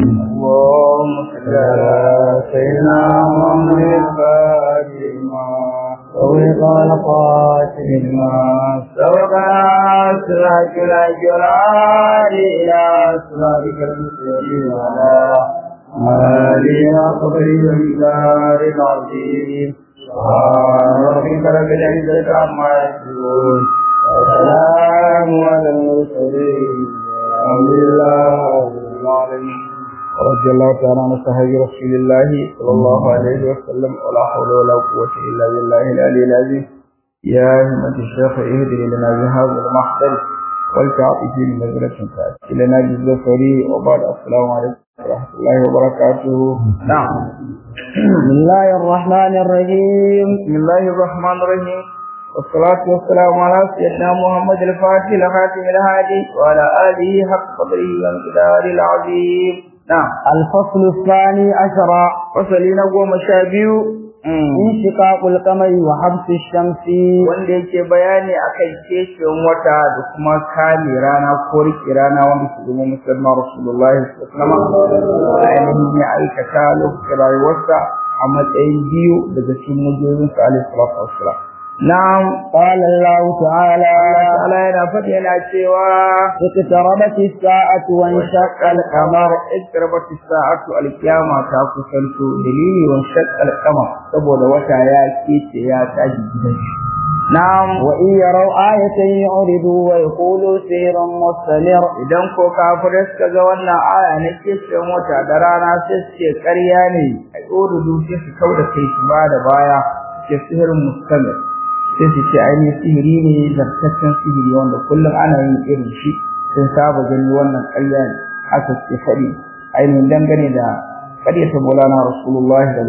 اللهم صل على سيدنا محمد الفاتحة سوق القاتل ما سبق صراط الأجرار إلى صراطك المستقيم وعلى آله قدر الجار العظيم سبحان ربك رب العزة عما يصفون وسلام على المرسلين الحمد لله رب العالمين رضي الله تعالى عن صحابة رسول الله صلى الله عليه وسلم ولا حول ولا قوة إلا بالله العلي العظيم يا همة الشيخ اهدي لنا بهذا المحضر والتعطي في نزلة تأتي لنا جزء فري وبعد السلام عليكم ورحمة الله وبركاته نعم بسم الله الرحمن الرحيم بسم الله الرحمن الرحيم والصلاة والسلام على سيدنا محمد الفاتح لخاتم الهادي وعلى آله حق قدره وامتدار العظيم نعم الفصل الثاني عشر وصلنا قوم شابيو انشقاق القمر وحبس الشمس wanda yake bayani akan kecin wata da kuma kame rana ko rike rana wanda su zama musulma rasulullahi sallallahu alaihi wasallam ainihin ya aikata lokacin rayuwarsa a matsayin biyu daga cikin mujizin sa alaihi salatu wassalam na'am قال الله تعالى Allah yana faɗi yana cewa اقتربت الساعة وانشق القمر اقتربت الساعة القيامة ta kusanto dalili wa shaqqal qamar saboda wata ya kece ya tashi gidan shi na'am وإن يروا آية يعرضوا ويقولوا سير مستمر idan ko kafirai suka ga wannan aya na kecen wata da rana sai su ce ƙarya ne a ƙorudu sai su kau da kai su ba da baya ke sihirin mustamir sai su ce ainihin sihiri ne zartaccen sihiri wanda kullum ana yin irin shi sun saba gani wannan ƙarya ne haka suke faɗi ainihin dangane da ƙaryata maulana rasulullah da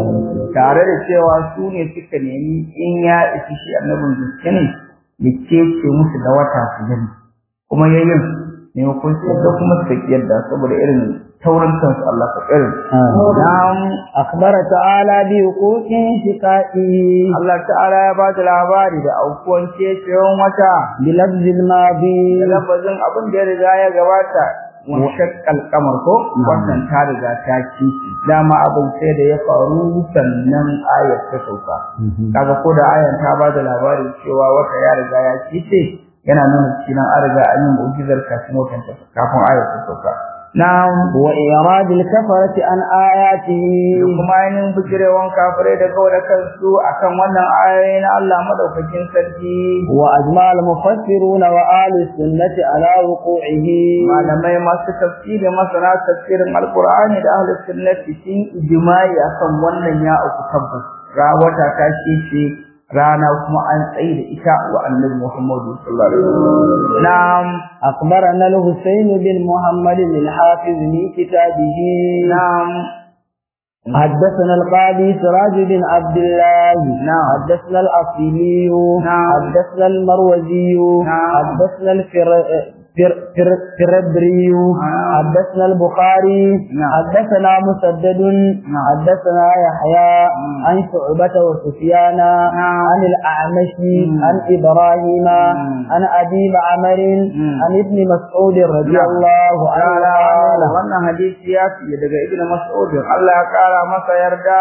tare da cewa su ne suka nemi in ya isi shi annabin gaske ne ya kece musu da wata su gani kuma yayin maimakon su da kuma su yadda saboda irin taurin kansu Allah ka irin na'am أخبر تعالى بوقوع انشقاقه Allah ta'ala ya ba da labari da aukuwan kecewan wata بلفظ الماضي da lafazin abin da ya riga ya gabata washakkal kamar ko wannan ta riga ta kici dama abin sai da ya faru sannan ayat ta sauka kaga ko da ayan ta ba da labari cewa wata ya riga ya kice yana nuna cikin an riga an yi mu'jizar kafin watan ta kafin ayat ta sauka na'am وإعراض الكفرة عن آياته da kuma ainihin bijirewan kafirai da kawai da kansu akan wannan ayoyi na Allah madaukakin sarki وأجمع المفسرون وآل السنة على وقوعه malamai masu tafsiri masana tafsirin alkur'ani da ahlus sunnati sun ijma'i akan wannan ya uku tabbas ra wata ta ce rana kuma an tsaye da ita wa annabi Muhammadu sallallahu alaihi wasallam na'am أخبرنا الحسين بن محمد الحافظ من كتابه na'am حدثنا القاضي سراج بن عبد الله نعم. حدثنا الأصيلي نعم. حدثنا المروزي نعم. حدثنا الفر... فر... فر... فربري نعم. حدثنا البخاري نعم. حدثنا مسدد نعم. حدثنا يحيى مم. عن شعبة وسفيان نعم. عن الأعمش مم. عن إبراهيم مم. عن أبي معمر مم. عن ابن مسعود رضي نعم. الله عنه Ta'ala قال wannan hadisi ya fiye daga Ibn Mas'ud Allah ya kara masa yarda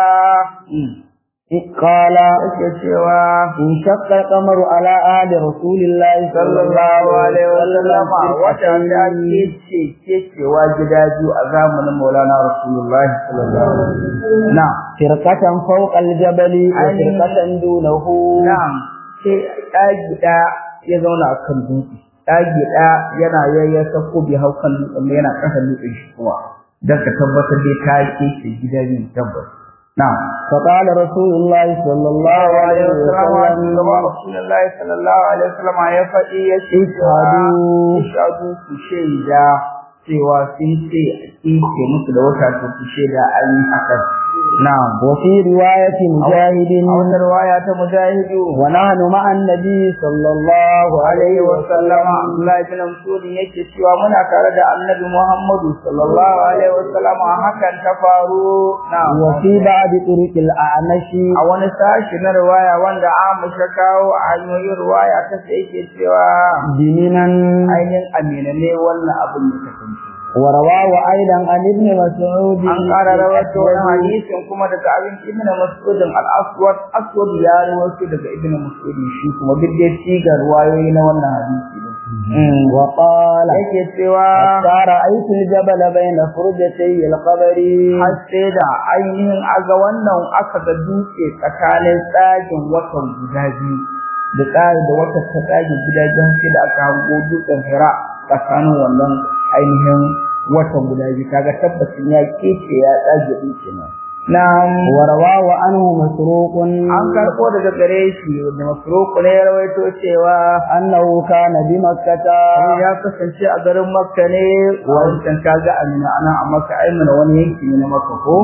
قال yake cewa انشق القمر على آل رسول الله صلى الله sallallahu alaihi عليه wasallam wata وسلم ta kece kecewa gida biyu a zamanin Maulana Rasulullah sallallahu alaihi wasallam na فرقة فوق الجبل وفرقة دونه na'am sai ɗagi ɗaya ya zauna a kan dutse ɗagi ɗaya yana yayyasa ko bai hau kan dutsen ba yana ƙasa dutsen shi kuma don ka tabbatar dai ta kece gida biyu tabbas na'am فقال رسول الله صلى الله عليه وسلم Rasulullahi sallallahu alaihi wasallam ya faɗi ya ce Ishadu. ishadu ku shaida cewa sun ce ake musu da wata to ku shaida an yi hakan na'am وفي رواية مجاهد a wata riwaya ta mujahidu ونحن مع النبي صلى الله alaihi wa sallama Abdullahi bin Mas'ud yake cewa muna tare da Annabi Muhammadu sallallahu alaihi wa sallama hakan ta faru na'am وفي بعض طرق الأعمش a wani sashi na riwaya wanda Aisha kawo a hanyoyin riwaya ta sai yake cewa جننا ainihin amina ne wannan abin da kasance ورواه أيضا عن ابن مسعود an ƙara rawaito wani hadisin kuma daga abin ibn mas'ud al-aswad aswad ya rawaito daga ibn mas'ud shi kuma duk dai sigar wayoyi na wannan hadisi din وقال yake cewa حتى رأيت الجبل بين فرجتي القبر har sai da ainihin aga wannan aka ga dutse tsakanin tsagin watan guda biyu da tsari da wata ta tsagin guda biyu sai da aka hango dutsen hira tsakanin wannan ainihin watan guda biyu kaga tabbacin ya kece ya tsage din kenan na'am ورواه عنه مسروق an karɓo daga gare shi wanda masruku ne ya rawaito cewa أنه كان بمكة ya kasance a garin makka ne wancan kaga amina ana a makka aimana wani yanki ne na makka ko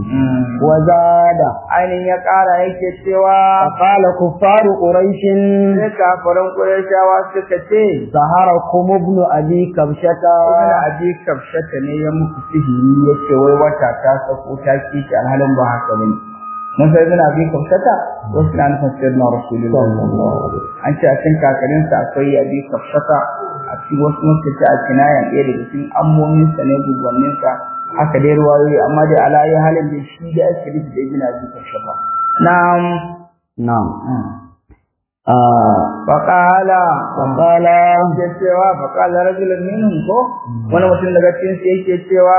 وزاد ainihin ya ƙara yake cewa فقال كفار قريش sai kafaran ƙurashawa suka ce سهركم ابن أبي كبشة ibn abi kafshata ne ya muku sihiri yace wai wata ta sako ta kici alhalin ba haka bane mun sai ibn abi kafshata wasu na nufin sirna rasulullahi an ce a cikin kakarinsa akwai abi kafshata a cikin wasu mutunta a kinayan ɗaya daga cikin ammominsa ne gugwanninsa haka dai ruwayoyi amma dai ala yi halin da shi da ake nufi da ibn abi kafshata na'am نعم آه faqala فقال yake cewa faqala rajulun minhum ko wani mutum daga cikin su yake cewa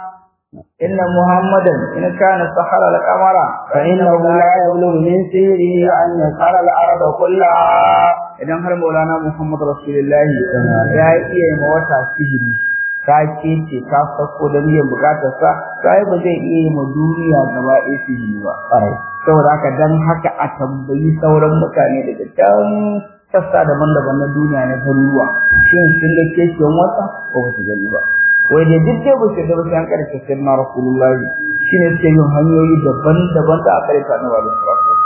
inna muhammadan in kana sahara al-qamara فإنه لا يبلغ من سيره أن يسهر الأرض كلها idan har maulana muhammad rasulullahi ya iya ma wata sihiri ka ce ka sako da biyan bukatar sa sai ba zai iya ma duniya gaba ɗaya sihiri ba saboda haka dan haka a tambayi sauran mutane daga can sassa daban-daban na duniya na garuruwa shin sun ga keken wata ko ba su gani ba wai da duk dai ba su da ba su an karshe sai na rasulullahi shine suke yin hanyoyi daban-daban da aka rika na wa da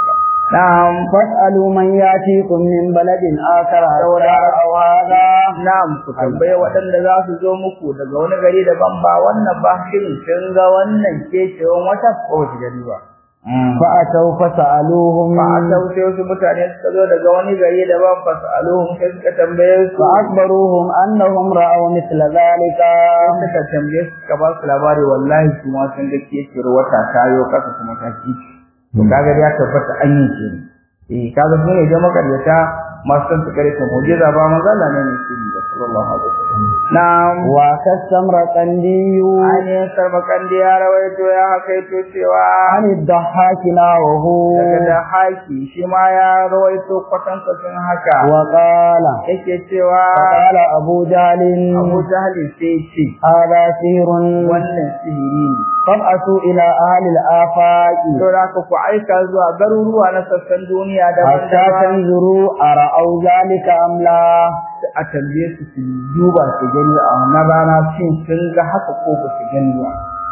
na'am فاسألوا من يأتيكم من بلد آخر أو هذا na'am ku tambaye waɗanda za su zo muku daga wani gari daban ba wannan ba shin sun ga wannan kecewan wata ko ba su gani ba فأتوا فسألوهم ba a sau sai wasu mutane suka zo daga wani gari daban ba su aluhum sai suka tambaye su فأخبروهم أنهم رأوا مثل ذلك suka tambaye su suka ba su labari wallahi su ma sun ga kecewar wata tayo kasa kuma ta kici to kaga ya tabbata an yi ke eh kaga su ne da makaryata masu san su kare ta mu'jiza ba manzo Allah ne ne shi da sallallahu alaihi wasallam na'am وكالسمر قندي ainihin sarmakandi ya rawaito ya hakaito cewa عن الضحاك ناوه daga da haki shi ma ya rawaito kwatankwacin haka وقال yake cewa فقال أبو جهل abu jahali sai ce هذا سحر wannan sihiri ne فابعثوا إلى أهل الآفاق to da ka ku aika zuwa garuruwa na sassan duniya حتى daban-daban تنظروا أرأوا ذلك أم لا a tambaye su su duba su gani a wannan rana shin sun ga haka ko ba su gani ba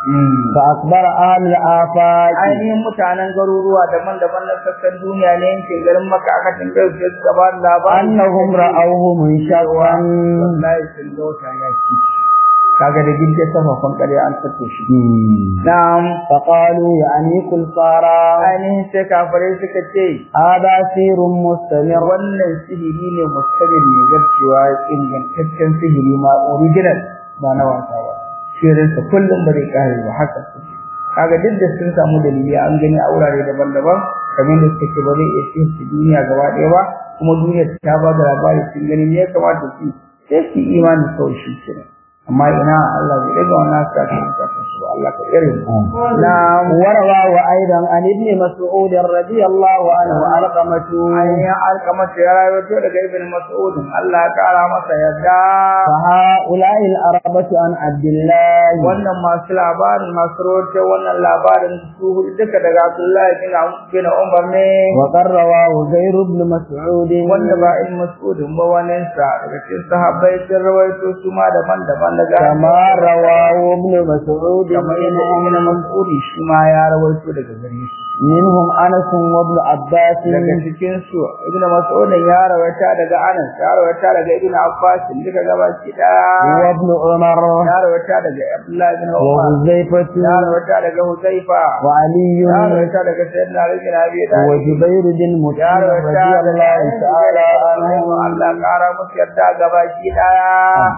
فأخبر أهل الآفاق ainihin mutanen garuruwa daban-daban na sassan duniya ne yankin garin maka aka tambaye su sai suka ba da labarin أنهم رأوه منشقا wallahi sun ga wata ya ci kaga da gidje safafan ƙarya an tatto shi na'am فقالوا يعني كل صارا ainihin sai kafirai suka ce هذا سير مستمر wannan sihiri ne mustabir ne zarcewa ingantaccen sihiri ma original ba na wasa ba shirinsa kullum ba zai kare ba haka suke kaga duk da sun samu dalili an gani a wurare daban-daban kamar da suka ce ba zai iya sihirci duniya gaba ɗaya ba kuma duniya ta ba da labari sun gani me ya kamata su sai su yi imani kawai shi kenan amma ina Allah bai daga wannan sa ta ta su Allah ka tsare mu na'am ورواه أيضا عن ابن مسعود رضي الله عنه علقمة ainihin alkamata ya rawaito daga ibn mas'ud Allah ya kara masa yadda فهؤلاء الأربة عن عبد الله wannan masu labarin masu rawaito wannan labarin su hudu duka daga Abdullahi bin bin Umar ne وقد رواه غير ابن مسعود wanda ba ibn mas'ud ba wannan sa daga cikin sahabbai sun rawaito su ma daban-daban daga كما رواه ابن مسعود kamar yadda ibn mas'ud shi ma ya rawaito daga gare shi منهم أنس وابن عباس daga cikin su ibn mas'ud ya rawaita daga Anas ya rawaita daga ibn Abbas duka gabaki daya وابن عمر ya rawaita daga Abdullahi bin Umar وحذيفة ya rawaita daga Huzaifa وعلي ya rawaita daga Sayyidina Ali bin Abi Talib وجبير بن ya مطعم rawaita رضي daga الله تعالى عنه Allah kara musu yarda gabaki daya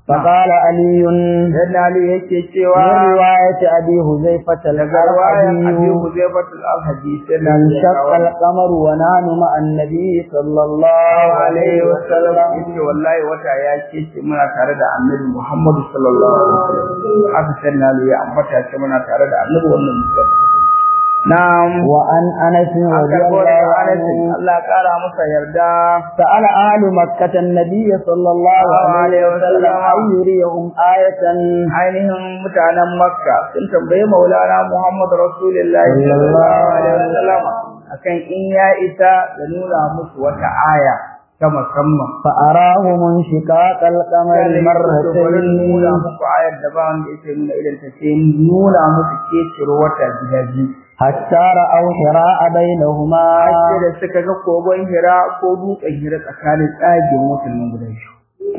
فقال علي dan Ali yake من cewa رواية أبي حذيفة daga riwayan Abi الأرحبي Huzaifatul al-Hadith sai na انشق القمر ونحن مع النبي صلى الله عليه alaihi wasallam وسلم yace wallahi wata ya ce muna tare da Annabi Muhammad sallallahu alaihi wasallam aka sai na ya ambata ce muna tare da Annabi wannan musulmi na'am وعن أنس an رضي karbo الله daga Anas عنه Allah ya kara masa yarda سأل أهل مكة النبي صلى الله عليه وسلم أن يريهم آية ainihin mutanen Makka sun tambayi Maulana Muhammad Rasulullahi sallallahu alaihi wasallam akan in ya isa da nuna musu wata aya ta musamman فأراهم انشقاق القمر wurin مرتين nuna muku ayar da ba wanda yake nuna idan ta ce nuna musu keciro wata gida biyu حتى رأوا حراء بينهما ake da suka ga kogon hira ko dutsen hira tsakanin tsagin wutan nan guda biyu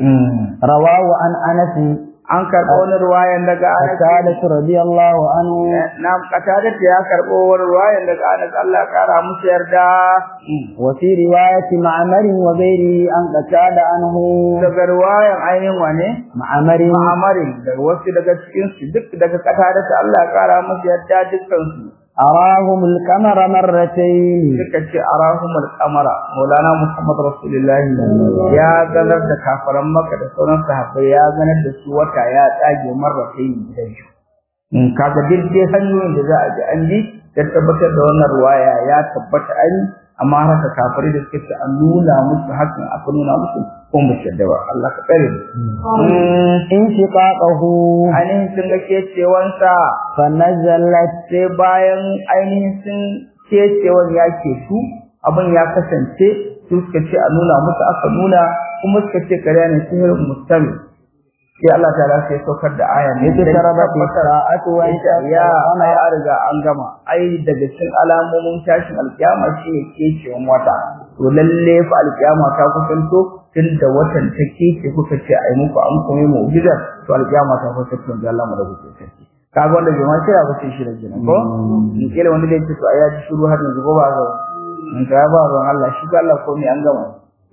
رواه عن أنس an karɓo wani ruwayan daga Anas قتادة رضي الله عنه na katada ya karɓo wani ruwayan daga Anas Allah ya kara musu yarda وفي رواية معمر وغيره عن قتادة عنه daga ruwayan ainihin wane معمر ma'amarin daga wasu daga cikin su duk daga katada Allah ya kara musu yarda dukkan su أراهم القمر مرتين suka ce arahumul qamara maulana muhammad rasulullahi ya ganar da kafaran maka da sauran sahabbai ya ganar da su wata ya tsage marratayn gidan shi in kaga duk dai hanyoyin da za a ji an bi da tabbatar da wannan ruwaya ya tabbata an amma haka kafirai da suka ce an nuna musu hakan aka nuna musu ko ba su yadda ba Allah ka tsare mu انشقاقه ainihin sun ga kecewansa فنزلت sai bayan ainihin sun kecewan ya ke su abin ya kasance su suka ce a nuna musu aka nuna kuma suka ce karya ne sihirin mustami sai Allah ta ala sai saukar da aya ne da اقتربت tabbatar الساعة وانشق ya ai القمر an riga an gama ai daga cikin alamomin tashin alkiyama shine kecewan wata to lalle fa alkiyama ta kusanto tun da watan ta kece kuka ce ai muku an kuma mu'jizar to alkiyama ta kusanto da Allah mu da kuke sarki kaga wanda bai ma sai ba sai shi da jinin ko in kila wanda da yake to ai ya ji shiru har yanzu ko ba ga in ka ba ruwan Allah shi ga Allah komai an gama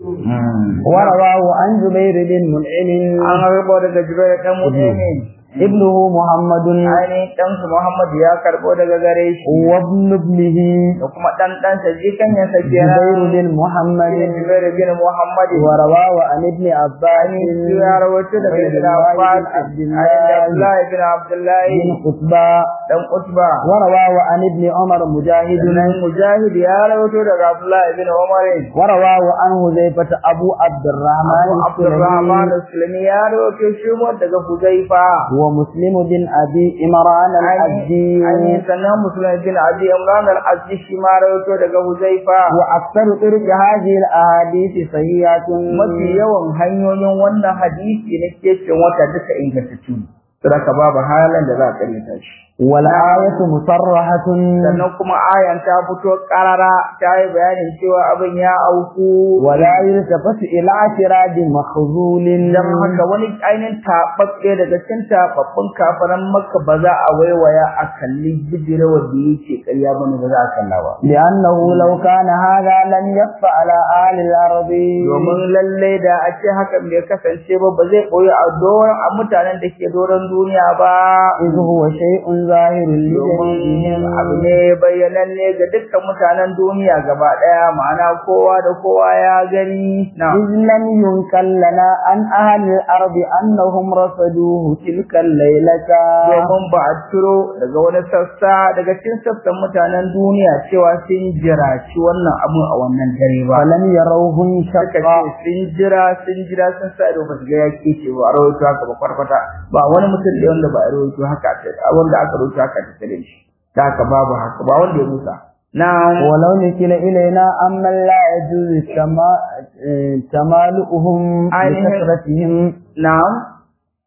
ورواه عن جبير بن منعم an harbo daga jibril dan mutane ابنه محمد ainihin ɗansu Muhammad ya karɓo daga gare shi وابن ابنه da kuma ɗan ɗansa jikan ya sake جبير na بن محمد Jubair bin Muhammad ورواه عن ابن عباس shi ya rawaito daga عبيد Ibn الله Abbas بن عبد ainihin الله Abdullahi bin Abdullahi بن قطبة dan Utba ورواه عن ابن عمر مجاهد sannan Mujahid ya rawaito daga Abdullahi bin Umar ورواه عن حذيفة أبو عبد الرحمن Abu Abdurrahman السلمي Sulami ya rawaito shi ma daga Huzaifa ومسلم بن أبي إمران ainihin الأبدي sannan Musulmi bin Abi Imran al-Azdi shi ma rawaito daga Huzaifa وأكثر طرق هذه الأحاديث صحيحة mafi yawan hanyoyin wannan hadisi na kecin wata duka ingantattu ne. Saboda babu halin da za a karyata shi. والآية مصرحة Sannan kuma ayan ta fito karara ta yi bayanin cewa abin ya auku. ولا يلتفت إلى اعتراض مخذول Dan haka wani ainihin taɓaɓɓe daga cikin taɓaɓɓun kafaran makka ba za a waiwaya a kalli bijirawar da yake ƙarya bane ba za a kalla ba. لأنه لو كان هذا لم يخف على أهل الأرض Domin lallai da a ce hakan bai kasance ba ba zai ɓoye a doron a mutanen da ke doron duniya ba. إذ هو شيء ظاهر domin لجميعهم abu ne bayyananne ga dukkan mutanen duniya gaba ɗaya ma'ana kowa da kowa ya gani na إذ لم ينكر لنا عن أهل الأرض أنهم رصدوه تلك الليلة domin ba a turo daga wani sassa daga cikin sassan mutanen duniya cewa sun jiraci wannan abun a wannan dare ba فلم يروه suka ce انشقا sun jira sun jira sun sa ido ba su ga ya kece ba a rawaito haka ba kwarkwata ba wani mutum da wanda ba a rawaito haka a wanda aka rawaito haka ta tare shi da haka babu haka ba wanda ya musa na'am ولو نكل إلينا أما لا يجوز تما- تمالؤهم أيوه. بكثرتهم na'am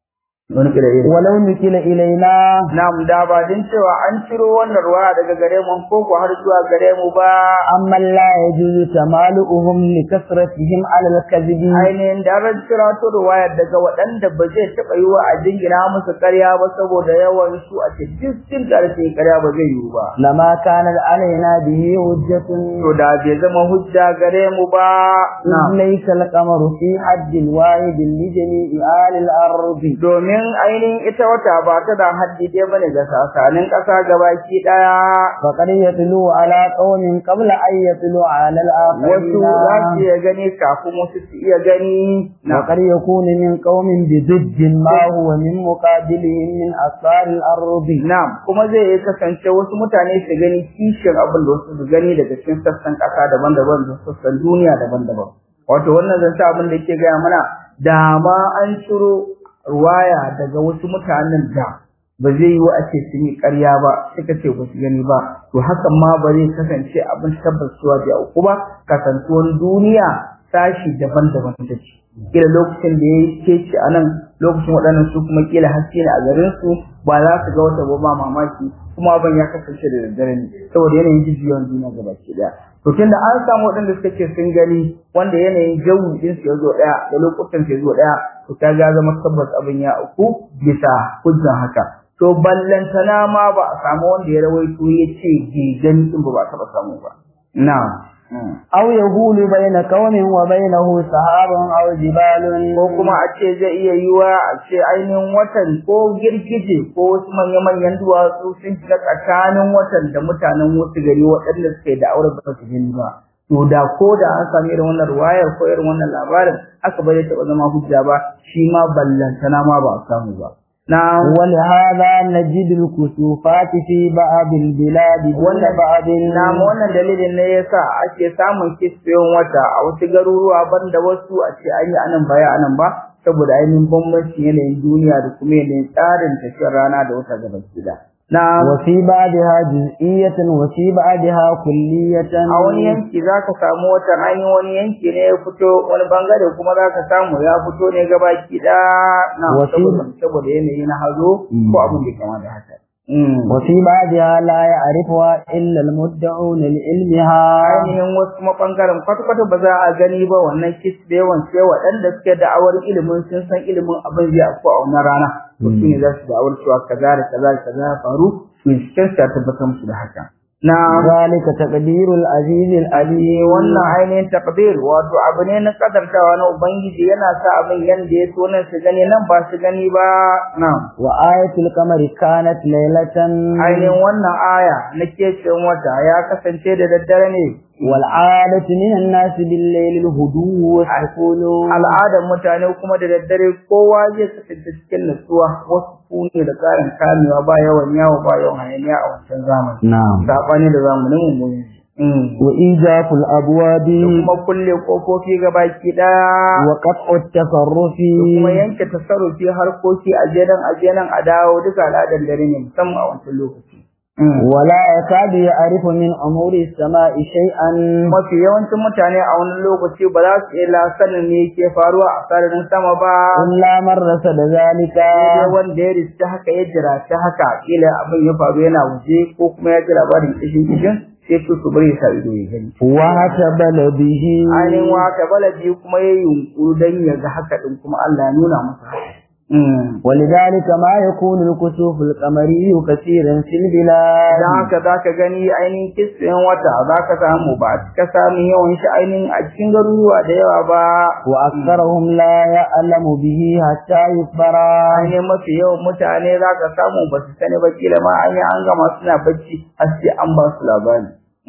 wani kira iri ولو نكل إلينا na'am da ba din cewa an ciro wannan ruwa daga gare mu ko ko har zuwa gare mu ba أما لا يجوز تمالؤهم لكثرتهم على الكذب ainihin da ran cira to ruwaya daga waɗanda ba zai taɓa yi wa a jingina musu ƙarya ba saboda yawan su a ce duk sun ƙarfe ƙarya ba zai yiwu ba لما كانت علينا به حجة to da bai zama hujja gare mu ba إذ ليس القمر في حد واحد لجميع آل الأرض domin ainihin ita wata ba ta da haddi ɗaya bane ga sasanin ƙasa gabaki ɗaya فقد يتلو على قوم قبل أن يتلو على wasu za su الآخرين iya gani kafin wasu su iya gani na وقد يكون من قوم بضد ما هو من مقابلهم من أسفار الأرض Na'am, kuma zai iya kasance wasu mutane su gani kishin abin da wasu su gani daga cikin sassan ƙasa daban-daban da sassan duniya daban-daban. Wato wannan zan sa abin da yake gaya mana da ma an ciro ruwaya daga wasu mutanen da ba zai yi wa ake sun yi ƙarya ba suka ce ba su gani ba to hakan ma ba zai kasance abin tabbatuwa da uku ba kasantuwar duniya sashi daban-daban ta ce kila lokacin da ya yi keci a nan lokacin waɗannan su kuma kila haske ne a garin su ba za su ga wata ba ba mamaki kuma abin ya kasance da daddare ne saboda yanayin jijiyar duniya gaba ke daya to tunda an samu waɗanda suka ce sun gani wanda yanayin jawi din su ya zo ɗaya da lokutan su ya zo ɗaya to ta ga zama tabbas abin ya uku bisa hujjan haka to ballantana ma ba a samu wanda ya rawaito ya ce bai gani din ba ba a taɓa samu ba na'am أو يقول بين قوم وبينه سحاب أو جبال ko kuma a ce zai iya yiwa a ce ainihin watan ko girgije ko wasu manya-manyan duwatsu sun shiga tsakanin watan da mutanen wasu gari waɗanda suke da aure ba su gani ba to da ko da an sami irin wannan ruwayar ko irin wannan labarin haka ba zai taɓa zama hujja ba shi ma ballantana ma ba a samu ba na ولهذا نجد الكسوفات في بعض البلاد دون wannan بعض na wannan dalilin ne yasa ake samun kisfiyon wata a wasu garuruwa banda wasu a ce an yi anan baya anan ba saboda ainihin bambancin yanayin duniya da kuma yanayin tsarin tafiyar rana da wata gaba gida na وفي بعضها جزئية وفي بعضها كلية a wani yanki za ka samu watan ainihin wani yanki ne ya fito wani bangare kuma za ka samu ya fito ne gabaki ɗaya na Wasu- saboda saboda yanayi na hazo ko abin da kama da haka Mm. وفي بعضها لا يعرفها إلا المدعون لعلمها ainihin wasu kuma bangaren kwata-kwata ba za a gani ba wannan kis da yawan sai waɗanda suke da'awar ilimin sun san ilimin abin zai afku a wannan rana to su ne za su da'awar cewa kaza da kaza da kaza ya faru to cikin su ya tabbatar musu da haka na ذلك تقدير العزيز العليم wannan ainihin takdir wato abu ne na kadartawa na ubangiji yana sa abin yanda ya so nan su gani nan ba su gani ba na وآية القمر كانت ليلة ainihin wannan aya na kecin wata ya kasance da daddare ne والعادة من الناس بالليل الهدوء والسكون al'adar mutane kuma da daddare kowa zai kasance cikin nutsuwa wasu kune da tsarin kamewa ba yawan yawo ba yawan hayaniya a wancan zamani نعم sabani da zamanin mu Mm. وإيجاف الأبواب da kuma kulle kofofi gabaki daya وقطع التصرف da kuma yanke tasarrufi harkoki a jenan a jenan a dawo duka al'adar dare ne musamman a wancan lokaci ولا يكاد يعرف من أمور السماء شيئا mafi yawancin mutane a wani lokaci ba za su iya sanin me ke faruwa a sararin sama ba إلا من رصد ذلك sai wanda ya riska haka ya jira ta haka kila abin ya faru yana waje ko kuma ya ji labarin kishin kishin sai su su bari ya sa ido ya gani وهتبل به ainihin wata baladi kuma ya yi yunkuru don ya ga haka din kuma Allah ya nuna masa haka Mm. ولذلك ما يكون الكسوف القمري كثيرا في البلاد Idan haka za ka gani ainihin kisfiyan wata za ka samu ba a cika samun yawan shi ainihin a cikin garuruwa da yawa ba. وأكثرهم لا يعلم به حتى يخبر Ainihin mafi yawan mutane za ka samu ba su sani ba kila ma an yi an gama suna bacci har sai an ba su labari.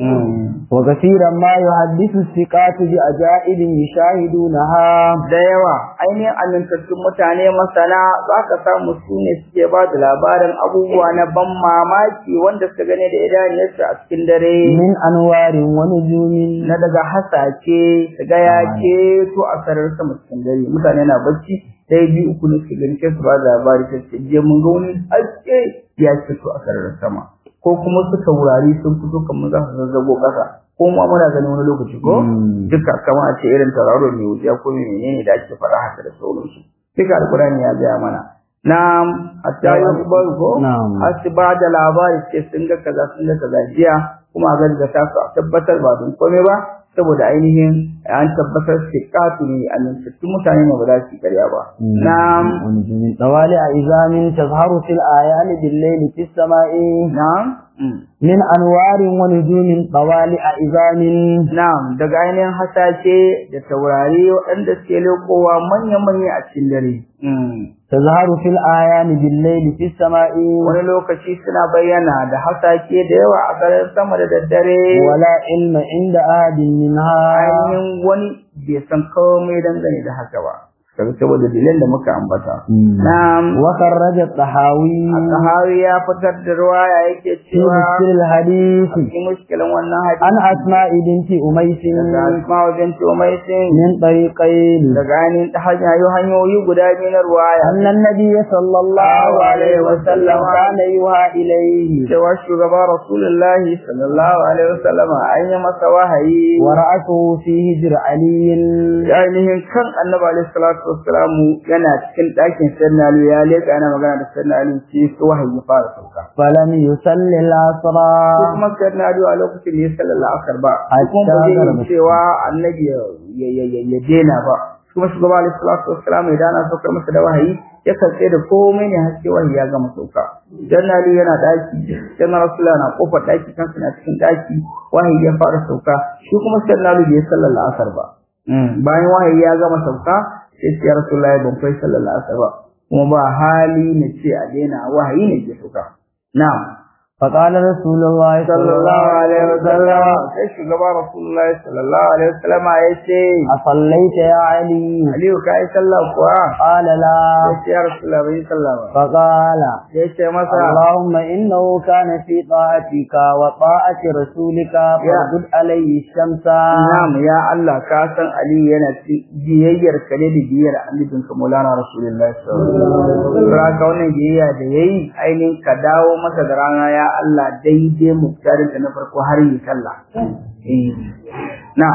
وكثيرا ما يحدث الثقات بعجائب يشاهدونها Da yawa ainihin amintattun mutane masana za ka samu su ne suke ba da labarin abubuwa na ban mamaki wanda suka gane da idaniyarsu a cikin dare. من أنوار ونجوم na daga hasake daga yake to a sarar sama cikin dare mutane na bacci dai biyu uku ne suke gani sai su ba da labari sai su je mun ga wani haske ya ce to a sararin sama ko kuma su taurari sun fito kamar za su zazzago ƙasa ko ma muna gani wani lokaci ko Mm. duka kamar a ce irin tauraro mai wuciya ko mai menene da ake faɗa haka da sauransu duka alkurani ya gaya mana na'am hatta yukhbar ko Na'am. har su ba da labari ce sun ga kaza sun ga kaza jiya kuma a gaskata su a tabbatar ba don komai ba saboda ainihin an tabbatar siqatu ne amintattun mutane ne ba za su yi ƙarya ba na'am ونجوم طوالع إزام تظهر في الآيان بالليل في السماء na'am mm. من أنوار ونجوم طوالع إزام na'am daga ainihin hasashe da taurari waɗanda suke lekowa manya-manya a cikin dare Mm. تظهر في الآيان بالليل في السماء wani lokaci suna bayyana da hasake da yawa a sararin sama da daddare ولا علم عند أحد منها ainihin wani bai san komai dangane da haka ba kaga saboda dalilan da muka ambata na'am وخرج الطحاوي sahawi ya fitar da ruwaya yake في cewa مشكل الحديث cikin mushkilan wannan عن hadisi أسماء بنت أميس daga asma'u binti umaysin من طريقين daga ainihin ta hanyoyi hanyoyi guda biyu na ruwaya أن النبي صلى الله عليه وسلم كان يوحى إليه cewa shugaba rasulullahi sallallahu alaihi wasallam an yi masa wahayi ورأسه في هجر علي ainihin kan annabi alaihi salatu wassalamu yana cikin ɗakin sayyidina ali ya leka yana magana da sayyidina ali sai su wahayi ya fara sauka فلم يصلي العصر ko kuma sayyidina ali a lokacin da ya sallallahu alaihi ba ko kuma ba zai yi cewa annabi ya ya ya ya dena ba kuma shugaba alaihi salatu wassalamu idan ana saukar masa da wahayi ya karɓe da komai ne har sai wahayi ya gama sauka sayyidina ali yana ɗaki sayyidina rasulullahi na kofar ɗaki kansa na cikin ɗaki wahayi ya fara sauka shi kuma sayyidina ali bai sallallahu alaihi ba bayan wahayi ya gama sauka sai ce ya rasulullahi ban kai sallallahu alaihi wasallam kuma ba hali na ce a daina wahayi ne ke sauka na'am فقال رسول الله sallallahu alaihi wasallam sai shugaba rasulullahi sallallahu alaihi wasallam ya ce أصليت يا علي aliyu ka yi sallah kuwa قال لا sai ce ya rasulullahi bai yi sallah ba فقال sai ce masa اللهم إنه كان في طاعتك وطاعة رسولك فردد عليه الشمس na'am ya Allah ka san aliyu yana cikin biyayyar ka ne da biyayyar annabinka maulana rasulullahi sallallahu alaihi wasallam ka wannan biyayya da yayi ainihin ka dawo masa da rana ya Allah daidai muktarin da na farko har yi sallah eh na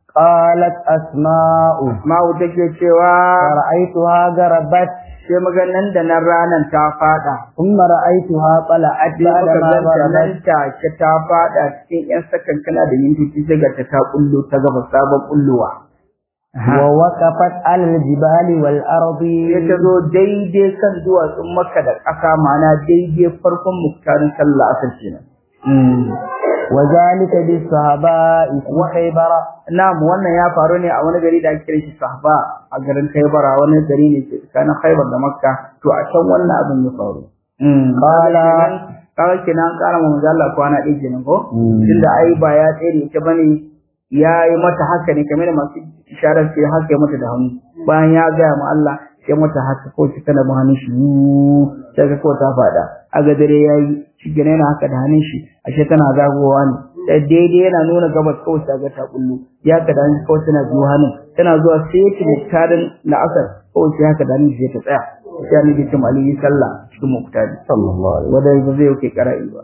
قالت أسماء ma'u take cewa فرأيتها غربت sai maganan da nan ranan ta fada ثم رأيتها طلعت sai بعد muka ما ganta nan غربت take ta fada cikin yan sakankana da mintoci sai ga ta ta kullo ta gaba sabon kullowa ووقفت على الجبال والأرض sai ta zo daidai kan duwatsun maka da ƙasa ma'ana daidai farkon muktarin sallah asar kenan وذلك بالصحاباء في خيبر Na'am wannan ya faru ne a wani gari da ake kiran shi Sahba a garin Khaibara wani gari ne ke tsakanin Khaibar da Makka to a can wannan abin ya faru. Qala kaga kenan an kara mu manzo Allah kwana ɗaya kenan ko Mm. tunda ai ba ya tsere ita bane ya yi mata haka ne kamar da masu isharar sai haka ya mata da hannu bayan ya gaya ma Allah sai mata haka ko shi tana hannun shi yuu, sai ga ko ta fada a ga dare yayi shi gane yana haka da hannun shi ashe tana zagowa ne sai daidai yana nuna gabas kawai ta ga ta kullu ya ka da hannun kawai tana biyo hannun tana zuwa sai ta muktarin la'asar kawai sai haka da hannun sai ta tsaya sai ni bikin Ali sallah cikin muktari sallallahu alaihi wanda ba zai yauke kara'i ba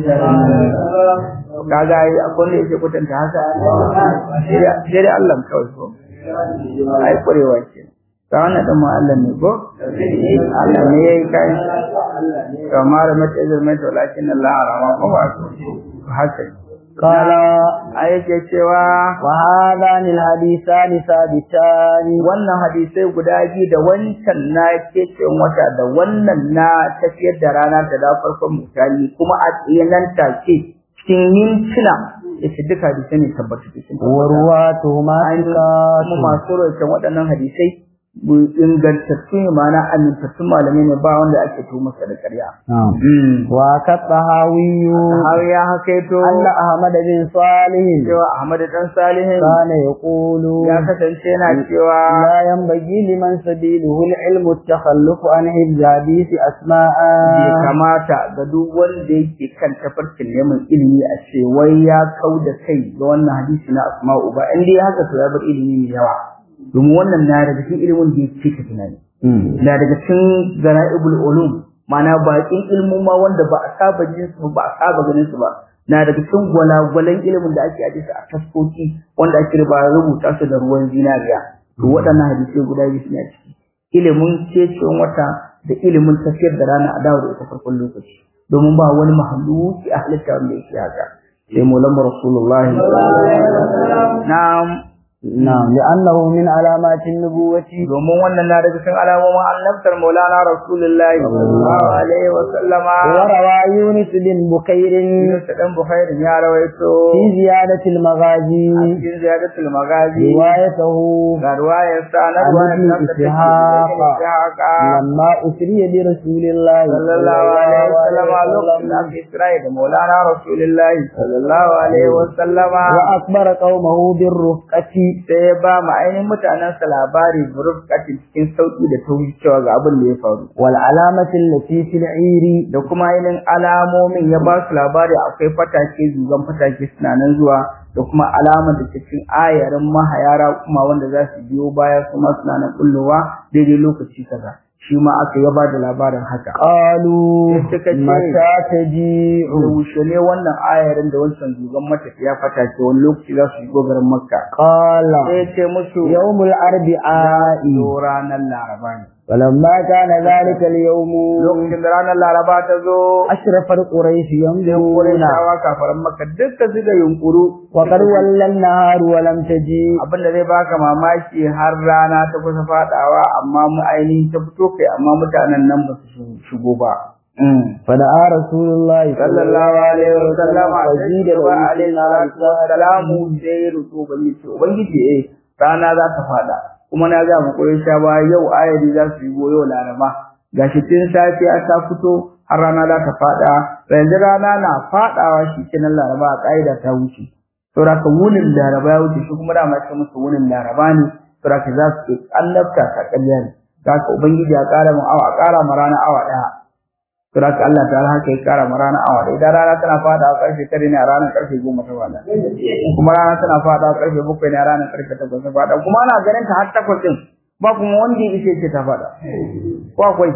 kaga ai akwai wanda yake kwatanta haka sai dai Allah kawai ko ai kwarewa ce ta wannan dan ma Allah ne ko Allah ne yayi kai kamar mata izar mai walakin Allah arama ko ba ko haka قال ai yake cewa وهذان الحديثان ثابتان wannan hadisai guda biyu da wancan na kecin wata da wannan na tafiyar da rana ta da farkon mutane kuma a tsayanan take cikin mintuna yace duka hadisai ne tabbatu cikin ورواتهما an kuma ثقات masu rawaita waɗannan hadisai bu ingantattu ne ma'ana amintattun malamai ne ba wanda ake tu masa da ƙarya نعم وكالطهاوي har ya hakaito أن أحمد بن صالح cewa Ahmad dan Salihin كان يقول ya kasance yana cewa لا ينبغي لمن سبيله العلم التخلف عن حفظ حديث أسماء bai kamata ga duk wanda yake kan tafarkin neman ilimi a ce wai ya kau da kai ga wannan hadisi na asma'u ba in dai haka to ya bar ilimi mai yawa domin wannan na daga cikin ilimin da yake ka tunani na daga cikin zana'ibul ulum ma'ana baƙin ilmin ma wanda ba a saba jin su ba a saba ganin su ba na daga cikin gwalagwalan ilimin da ake ajiye su a taskoki wanda ake ba rubuta su da ruwan zinariya to waɗannan hadisai guda biyu suna ciki ilimin cecin wata da ilimin tafiyar da rana a dawo da ita farkon lokaci domin ba wani mahaluki a halitta wanda yake haka sai maulan rasulullahi na'am نعم لأنه من علامات النبوة domin wannan na daga cikin alamomin annabtar maulana rasulullahi sallallahu alaihi wa sallama وروى يونس بن بكير Yunus dan Bukhari ya rawaito في زيادة المغازي cikin ziyadatul magazi روايته ga ruwayar sa na عن ruwayar ابن nan da take إسحاق Ishaqa لما أسري برسول الله sallallahu alaihi wa sallama lokacin da aka Isra'i da maulana rasulullahi sallallahu alaihi wa sallama وأخبر قومه بالرفقة sai ya ba mu ainihin mutanen sa labari burufkatin cikin sauki da tauri cewa ga abin da ya faru والعلامة التي في العير da kuma ainihin alamomin ya ba su labari akwai fatake zugan fatake suna nan zuwa da kuma alamar da cikin ayarin mahayara kuma wanda za su biyo baya kuma suna nan kullowa daidai lokaci kaza shi ma aka ya ba da labarin haka قالوا suka ce متى تجيء yaushe ne wannan ayarin da wancan zugan matafiya fatake wani lokaci za su shigo garin makka قال sai ya ce musu يوم الأربعاء zo ranar laraba ne فلما كان ذلك اليوم lokacin da ranar laraba ta zo أشرف القريش ينظرون Qurayshawa kafaran Makka dukka suka yunkuru وقد ولى النهار ولم تجيء abin da zai baka mamaki har rana ta kusa fadawa amma mu ainihin ta fito kai amma mutanen nan ba su shigo ba فدعا رسول الله sallallahu alaihi wa sallam وزيد da له alaihi salatu wa salamu sai rutu ubangiji ubangiji eh rana za ta fada kuma na ga mu Qurayshawa yau ayari za su yi yau laraba gashi tun safiya ta fito har rana za ta fada yanzu rana na fadawa shi kenan laraba a kaida ta wuce saboda ka wunin laraba ya wuce shi kuma dama ce musu wunin laraba ne saboda ka za su annabta ta ƙarya ne za ka ubangiji ya ƙara mu awa ƙara ma rana awa ɗaya saboda ka Allah ta haka ya ƙara ma rana awa ɗaya idan rana tana fadawa ƙarfe tare ne a ranar ƙarfe goma ta fada kuma rana tana fadawa ƙarfe bakwai ne a ranar ƙarfe takwas ta fada kuma ana ganin ta har takwas ɗin ba kuma wanda ya ishe ce ta fada ko akwai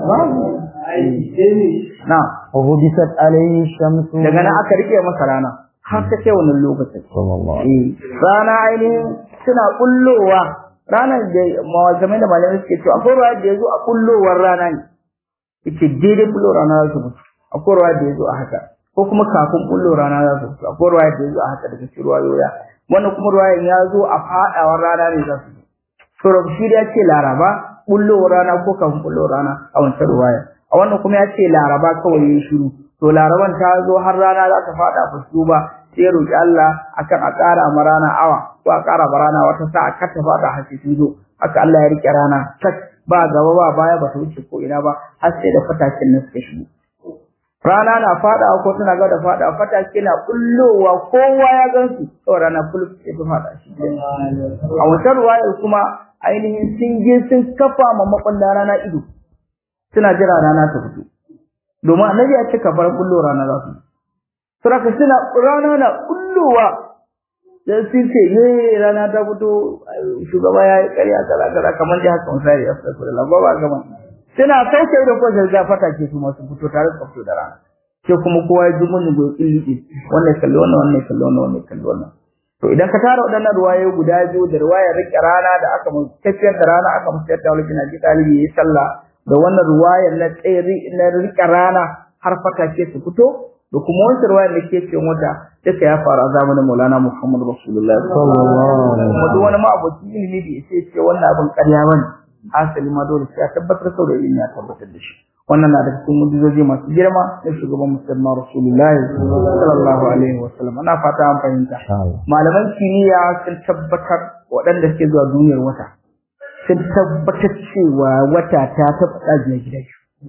na وهبست عليه الشمس daga nan aka rike masa rana har ta kai wannan lokacin صلى الله Eh, rana ainihin suna kullowa ranar da mawazamai da malamai suke cewa akwai ruwa da ya zo a kullowar rana ne ita daidai kullo rana za su mutu akwai ruwa da ya zo a haka ko kuma kafin kullo rana za su mutu akwai ruwa da ya zo a haka daga cikin ruwa yoya wannan kuma ruwa ya zo a fadawar rana ne za su Sura shi da ya ce laraba kullowar rana ko kafin kullowar rana a wancan ruwaya a wannan kuma ya ce laraba kawai ya shiru to laraban ta zo har rana za ta fada fusu ba sai ya roki Allah akan a ƙara ma rana awa ko a ƙara ma rana wata sa'a kar ta fada har sai sun zo haka Allah ya rike rana tak ba gaba ba baya ba ta wuce ko ina ba har sai da fatakin nan suka shigo rana na fadawa ko tana ga da fadawa fatake na kullowa kowa ya gansu kawai rana kullu sai ta fada shi a wata ruwayar kuma ainihin sun je sun kafa ma makwanda rana ido suna jira rana ta fito domin annabi ya ce kafar kullo rana za su saraka suna rana na kullowa dan sun ce ye rana ta fito shugaba ya yi ƙarya kaza kaza kamar dai haka misali ya fita da lamba ba gama suna sauke da kwaje ga fata ke su masu fito tare da fito da rana sai kuma kowa ya ji mun go illi wannan kalli wannan wannan kalli wannan wannan kalli wannan to idan ka tara waɗannan ruwaye guda biyu da ruwayar rike rana da aka mu tafiyar da rana aka mu tafiyar da wani na ji talibi yayi sallah da wannan ruwayar na tsiri na rike rana har fata ke su fito da kuma wancan ruwayar da ke cikin wata duka ya faru a zamanin Maulana Muhammad Rasulullah sallallahu alaihi wasallam kuma duk wani ma'aboci ilimi da yake ce wannan abin ƙarya bane asali ma dole sai ya tabbatar sau da ilimi ya tabbatar da shi wannan na da cikin mujizoji masu girma na shugaban musulman Rasulullah sallallahu alaihi wasallam ana fata an fahimta malaman kimiyya sun tabbatar waɗanda suke zuwa duniyar wata sun tabbatar cewa wata ta taɓa tsajiya gida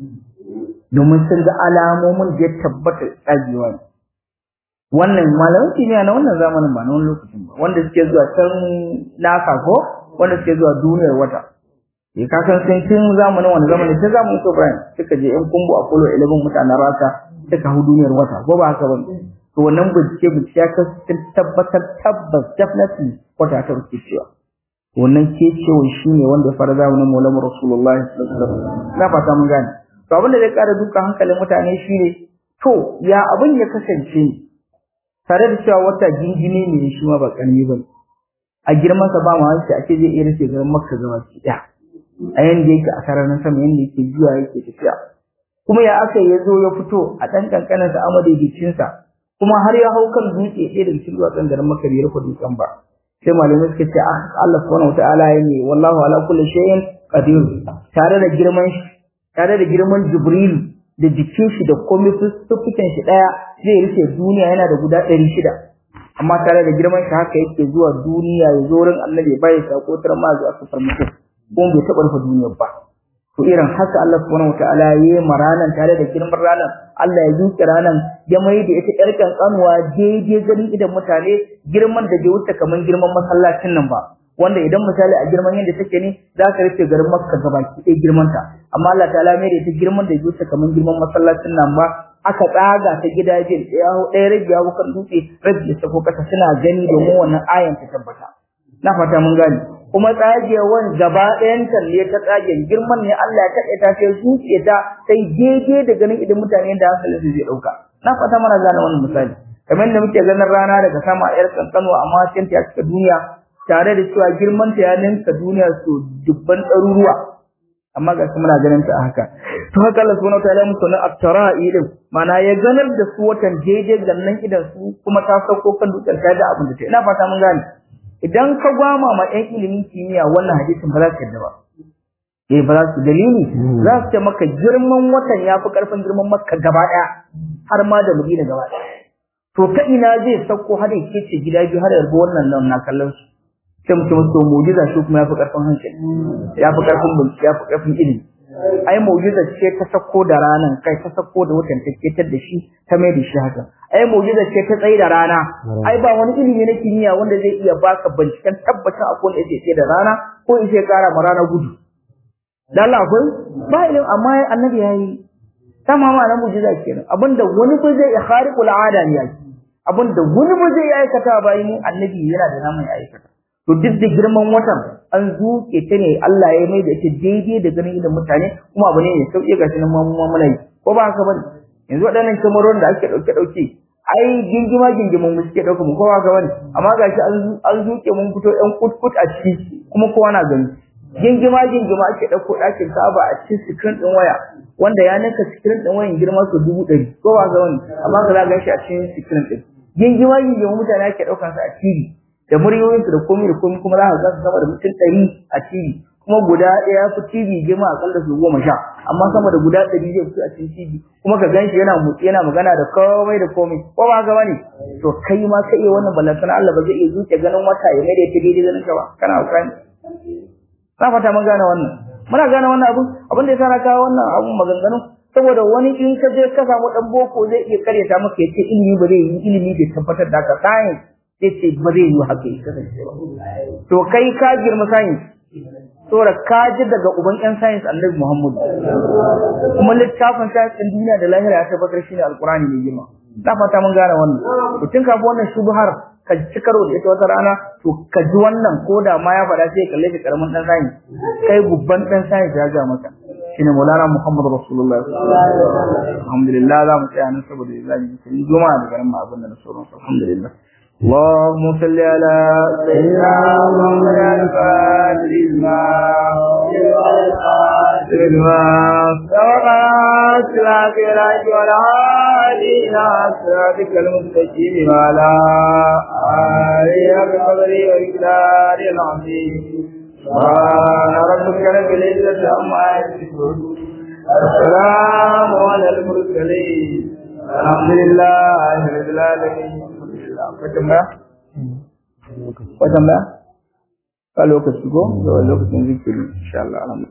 domin sun ga alamomin da ya tabbata tsagewa ne wannan malaman kimiyya na wannan zamanin ba na wani lokacin ba wanda suke zuwa can nasa ko wanda suke zuwa duniyar wata eh ka san sai tun zamanin wani zamani sai zamanin so Brian suka je in kumbu a kolo 11 mutanen rasa suka hu duniyar wata ko ba haka ba to wannan bincike bincike ya sun tabbatar tabbas definitely wata ta rufe cewa wannan ke cewa shine wanda ya fara zamanin Maulana Rasulullahi sallallahu alaihi wasallam na fata mun gane to abin da zai kara duka hankalin mutane shine to ya abin ya kasance ne tare da cewa wata jingine ne shi ma ba karami ba a girman sa ba ma wani ake zai iya rufe garin Makka gaba ki daya a yanda yake a sararin sama yanda yake zuwa yake tafiya kuma ya aka ya zo ya fito a ɗan ƙanƙanin sa amadaidacinsa kuma har ya hau kan dutse ɗaya daga cikin duwatsun garin Makka bai rufe dutsen ba sai malamai suka ce Allah subhanahu wataala ya ne wallahu ala kulli shay'in qadir tare da girman shi tare da girman Jibril da jikin shi da komai fuskukan shi daya zai rufe duniya yana da guda 600 amma tare da girman shi haka yake zuwa duniya ya zo wurin Annabi bai sako tar ma zuwa su farmake kuma bai taɓa rufe duniyar ba to irin haka Allah subhanahu wataala ya yi ranan tare da girman ranan Allah ya zuke ranan ya mai da ita ƴar kankanuwa daidai ganin idan mutane girman da bai wuce kaman girman masallacin nan ba wanda idan misali a girman yadda take ne za ka rufe garin Makka gabaki ɗaya girman ta amma Allah ta'ala mai da ita girman da bai wuce kaman girman masallacin nan ba aka tsaga ta gidajen ɗaya ɗaya rabi ya kan dutse rabi ya sako kasa suna gani domin wannan ayan ta tabbata na fata mun gane kuma tsagewan gaba ɗayan talle ta tsagen girman ne Allah ya kaɗe ta sai zuciya ta sai daidai da ganin idan mutane da hankalin su zai ɗauka na fata mana gane wannan misali kamar da muke ganin rana daga sama a yar kankanuwa amma sai ta cika duniya tare da cewa girman ta ya ninka duniya so dubban ɗaruruwa amma ga muna ganin ta a haka to haka Allah subhanahu wataala musu na aftara'i din mana ya ganar da su watan daidai gannan idan su kuma ta sauko kan dutsen ta da abin da ta ina fata mun gane idan ka gwama ma ɗan ilimin kimiyya wannan hadisin ba za su yadda ba eh ba za su dalili za su ce maka girman watan ya fi ƙarfin girman makka gaba ɗaya har ma da madina gaba ɗaya to ta ina zai sauko har ya kece gida biyu har yarda wannan nan na kallon su sai mutum to mu'jiza shi kuma ya fi ƙarfin hankali ya fi ƙarfin bincike ya fi ƙarfin ilimi ai mu'jiza ce ta sako da ranan kai ta sako da watan ta ketar da shi ta mai da shi haka ai mu'jiza ce ta tsaye da rana ai ba wani ilimi na kimiyya wanda zai iya baka binciken tabbacin akwai wanda yake da rana ko in sai kara ma rana gudu dan Allah akwai ba ilimi amma annabi yayi sama ma na mu'jiza kenan abinda wani ba zai khariqul ada ne yake abinda wani ba zai aikata ba yin annabi yana da namun aikata to duk da girman watan an zuke ta ne Allah ya mai da ita daidai da ganin idan mutane kuma abu ne mai sauƙi ga shi nan ma muna yi ko ba haka bane yanzu waɗannan kamaron da ake ɗauke ɗauke ai gingima gingimin mu suke ɗauka mu kowa ga wani amma ga shi an zuke mun fito ɗan kutkut a ciki kuma kowa na gani gingima gingima ake ɗauko ɗakin kaba a cikin sikirin ɗin waya wanda ya ninka sikirin ɗin wayan girma su dubu ɗari ko ba ga wani amma ka za shi a cikin sikirin ɗin gingima gingima mutane ake ɗaukansa a TV da muryoyinsu da komai da komai kuma za ka ga sama da mutum ɗari a TV kuma guda ɗaya fi TV girma akalla su goma sha amma sama da guda ɗari zai fito a cikin TV kuma ka ganshi yana mutsi yana magana da komai da komai ko ba haka bane to kai ma ka iya wannan ballantana Allah ba zai iya zuke ganin wata ya mai da ita daidai ganin ka ba kana hukani na fata mun gane wannan muna gane wannan abun abin da yasa na kawo wannan abun maganganu saboda wani in ka je ka samu dan boko zai iya karyata maka yace ilimi ba zai yi ilimi bai tabbatar da ka science yace ba zai yi haka ya kasance ba to kai ka girma science saboda ka ji daga uban yan science annabi Muhammad kuma littafin science din duniya da lahira ya tabbatar shine alqur'ani mai girma na fata mun gane wannan to tun kafin wannan shubhar ka ci karo da ita wata rana to ka ji wannan ko da ma ya faɗa sai kalle ka karamin dan science kai gubban dan science ya ga maka shine Maulana Muhammad Rasulullah alhamdulillah za mu tsaya nan saboda zamu yi juma'a da garin mu abin da na sauran alhamdulillah اللهم صل على سيدنا محمد الفاتح الماء الماء سبقات الآخرة والعالي إلى صراطك المستقيم وعلى آله بقدر وإقدار العظيم سبحان ربك رب العزة عما يصفون السلام على المرسلين الحمد لله رب العالمين akwai tambaya? akwai tambaya? ka lokaci ko? da lokacin zikiri insha Allah